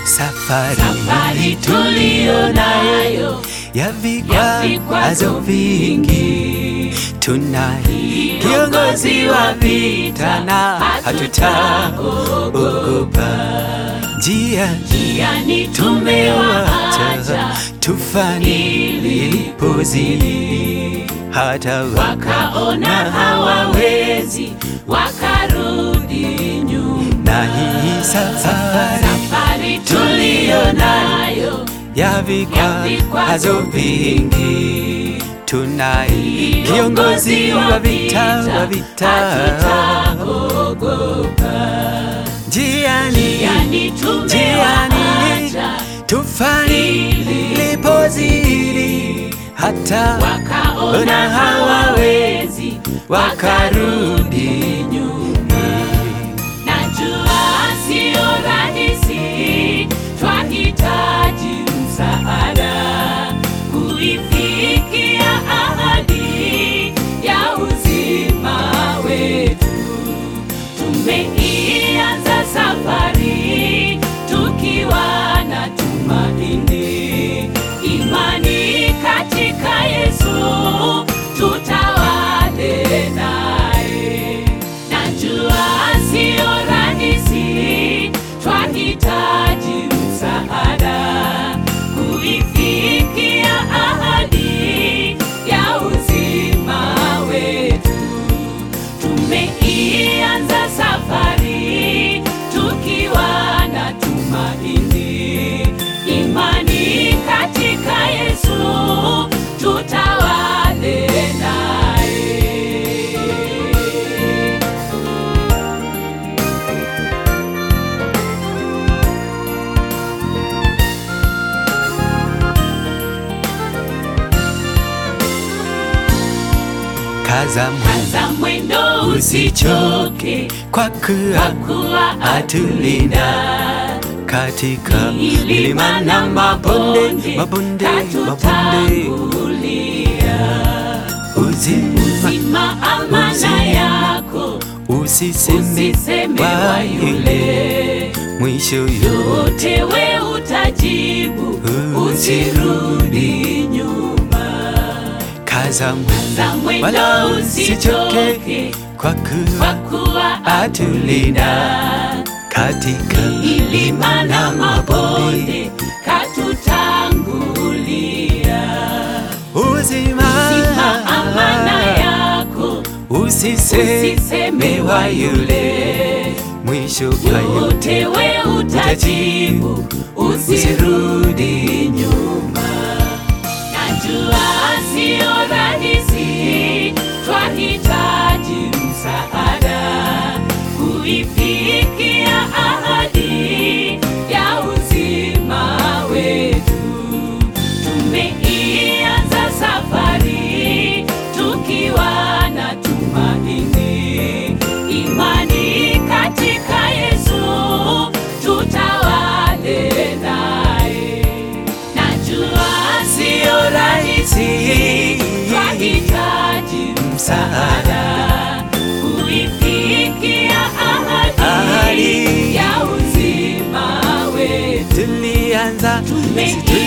safari, safari tuliyo nayo ya ya vikwazo vikwazo vingi, vingi, tunaye kiongozi wa vita na hatutaogopa. Njia yani tumewaacha tufani ilipozidi, hata wakaona hawawezi, wakarudi nyuma. na hii safari Safari tuliyo nayo ya vikwazo vingi, tunaye kiongozi wa vita wa vita, hatutaogopa, njiani yani tumewaacha tufani ilipozidi, hata wakaona hawawezi, wakarudi nyuma. Najua sio rahisi, twahitaji msaada kuifikia ahadi ya uzima wetu. Tumeianza safari tukiwa na tumaini, imani katika Yesu, tutawale naye. Najua sio rahisi, twahitaji msaada kuifikia ahadi ya uzima wetu. Tumeianza safari tukiwa na tumaini, imani katika Yesu, tutawale naye. kaza mwendo Kaza mwendo usichoke, kwa kuwa kuwa atulinda katika milima na mabonde, mabonde, mabonde, uzima Zima amana Uzima. yako, usiseme usiseme wa wa yule yule mwisho yo yote, we utajibu, usirudi nyuma. kaza mwendo Za mwendo wala usichoke usichoke, kwa kwa kuwa kuwa atulinda katika milima na mabonde, katutangulia. uzima Zima amana yako, usiseme usiseme wa wa yule yule mwisho wa yote yote we utajibu, usirudi nyuma. Najua sio rahisi, twahitaji msaada kuifikia ahadi ya uzima wetu. Tumeianza safari tukiwa na tumaini, imani katika Yesu, tutawale naye. Najua sio rahisi, twahitaji msaada kuifikia ahadi Ahadi. ya uzima wetu. tulianza Tumeianza